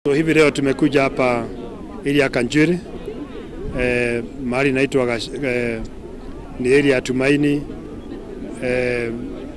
So, hivi leo tumekuja hapa ili ya Kanjuri eh, mahali inaitwa eh, ni area ya Tumaini eh,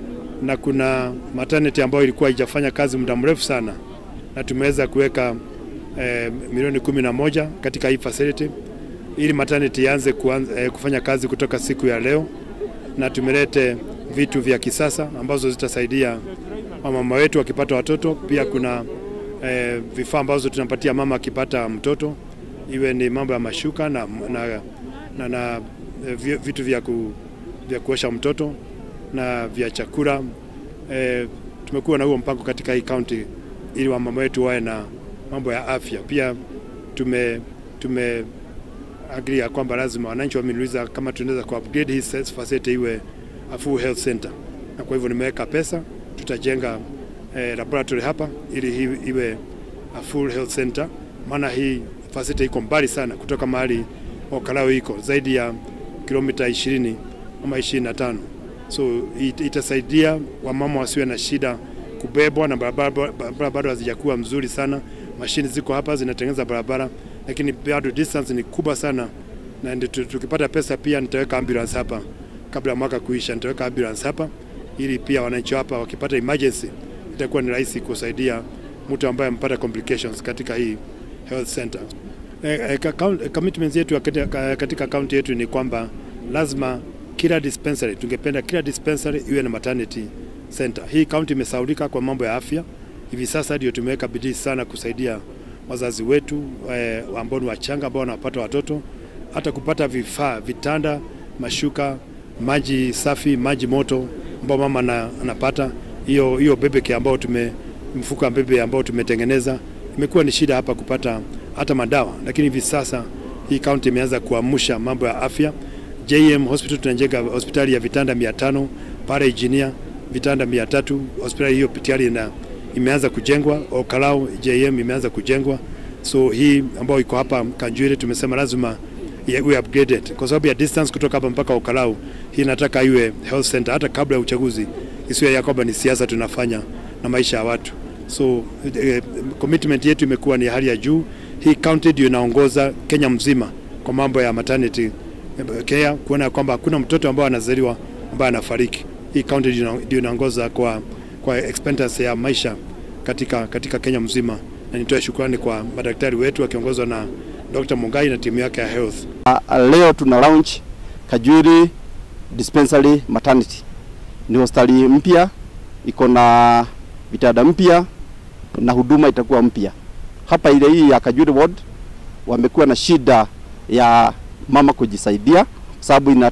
na kuna maternity ambayo ilikuwa haijafanya kazi muda mrefu sana, na tumeweza kuweka eh, milioni kumi na moja katika hii facility ili maternity ianze eh, kufanya kazi kutoka siku ya leo, na tumelete vitu vya kisasa ambazo zitasaidia wamama wetu wakipata watoto. Pia kuna eh, vifaa ambazo tunapatia mama akipata mtoto, iwe ni mambo ya mashuka na, na, na, na eh, vitu vya, ku, vya kuosha mtoto na vya chakula eh, tumekuwa na huo mpango katika hii county ili wamama wetu wawe na mambo ya afya. Pia tume, tume agree ya kwamba lazima wananchi wameniuliza kama tunaweza ku upgrade hii facility iwe a full health center, na kwa hivyo nimeweka pesa, tutajenga eh, laboratory hapa ili hii iwe a full health center, maana hii facility iko mbali sana kutoka mahali Okalao iko zaidi ya kilomita 20 ama 25, so it, itasaidia wamama wasiwe na shida kubebwa, na barabara bado hazijakuwa mzuri sana. Mashini ziko hapa zinatengeneza barabara, lakini bado distance ni kubwa sana, na ndio tukipata pesa pia nitaweka ambulance hapa kabla ya mwaka kuisha, nitaweka ambulance hapa ili pia wananchi hapa wakipata emergency itakuwa ni rahisi kusaidia mtu ambaye amepata complications katika hii health center. E, e, commitments yetu katika kaunti yetu ni kwamba lazima kila dispensary, tungependa kila dispensary iwe na maternity center. Hii kaunti imesaulika kwa mambo ya afya, hivi sasa ndio tumeweka bidii sana kusaidia wazazi wetu e, ambao ni wachanga ambao wanapata watoto, hata kupata vifaa, vitanda, mashuka, maji safi, maji moto ambao mama na, anapata hiyo hiyo bebeke ambao tume mfuko wa bebe ambao tumetengeneza. Imekuwa ni shida hapa kupata hata madawa, lakini hivi sasa hii kaunti imeanza kuamsha mambo ya afya. JM Hospital tunajenga hospitali ya vitanda 500 pale Engineer vitanda 300. Hospitali hiyo tayari ina imeanza kujengwa. Okalao JM imeanza kujengwa, so hii ambayo iko hapa Kanjuire tumesema lazima iwe upgraded kwa sababu ya distance kutoka hapa mpaka Okalao. Hii nataka iwe health center hata kabla ya uchaguzi, isiwe ya kwamba ni siasa tunafanya na maisha ya watu. So eh, commitment yetu imekuwa ni hali ya juu. Hii county ndio inaongoza Kenya mzima kwa mambo ya maternity care, kuona kwamba hakuna mtoto ambaye anazaliwa ambaye anafariki. Hii county ndio inaongoza kwa, kwa expenses ya maisha katika, katika Kenya mzima, na nitoe shukrani kwa madaktari wetu wakiongozwa na Dr. Mungai na timu yake ya health. Uh, leo tuna launch Kajuri Dispensary Maternity. Ni hospitali mpya iko na vitanda mpya na huduma itakuwa mpya hapa. Ile hii ya Kajuri ward wamekuwa na shida ya mama kujisaidia, sababu ina,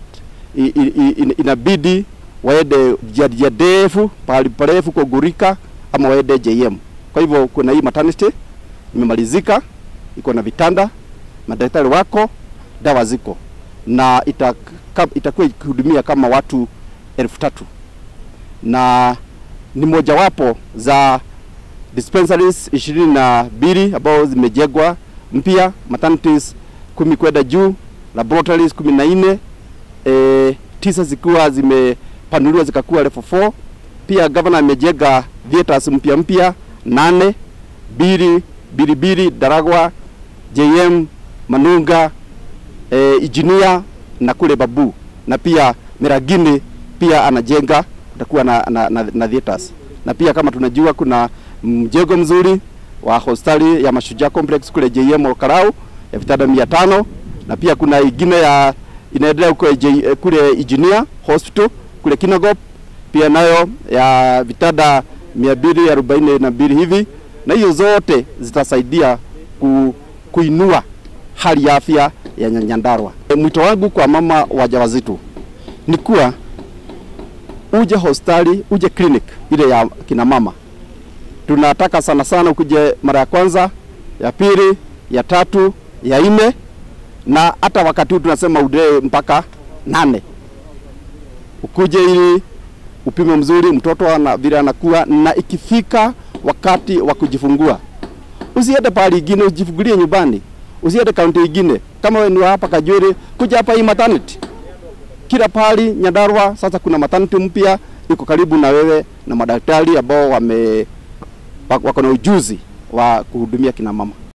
ina, inabidi waende njia ndefu pahali parefu kugurika ama waende JM. Kwa hivyo kuna hii maternity imemalizika, iko na vitanda, madaktari wako, dawa ziko na itakuwa ikihudumia kama watu elfu tatu na ni mojawapo za dispensaries ishirini na mbili ambao zimejengwa mpya, maternities kumi kwenda juu, laboratories kumi na nne e, tisa zikiwa zimepanuliwa zikakuwa level 4. Pia governor amejenga theaters mpya mpya nane, bili Bilibili, Daragwa, JM, Manunga, e, Engineer na kule Babu na pia Miragini pia anajenga kutakuwa na, na, na, na theaters na pia kama tunajua kuna mjengo mzuri wa hospitali ya Mashujaa Complex kule JM Olkarau ya vitanda mia tano na pia kuna ingine ya inaendelea huko kule Engineer Hospital kule Kinangop pia nayo ya vitanda mia mbili arobaini na mbili hivi, na hiyo zote zitasaidia ku, kuinua hali ya afya ya Nyandarua. E, mwito wangu kwa mama wajawazito ni kuwa uje hospitali, uje clinic ile ya kina mama. Tunataka sana sana ukuje mara ya kwanza, ya pili, ya tatu, ya nne, na hata wakati huu tunasema udee mpaka nane, ukuje ili upime mzuri mtoto ana vile anakuwa, na ikifika wakati wa kujifungua usiende pahali ingine, ujifungulie nyumbani, usiende kaunti ingine. Kama wewe ni hapa Kajuri, kuja hapa hii maternity kila pahali Nyandarua. Sasa kuna maternity mpya iko karibu na wewe na madaktari ambao wame wako na ujuzi wa wa kuhudumia kina mama.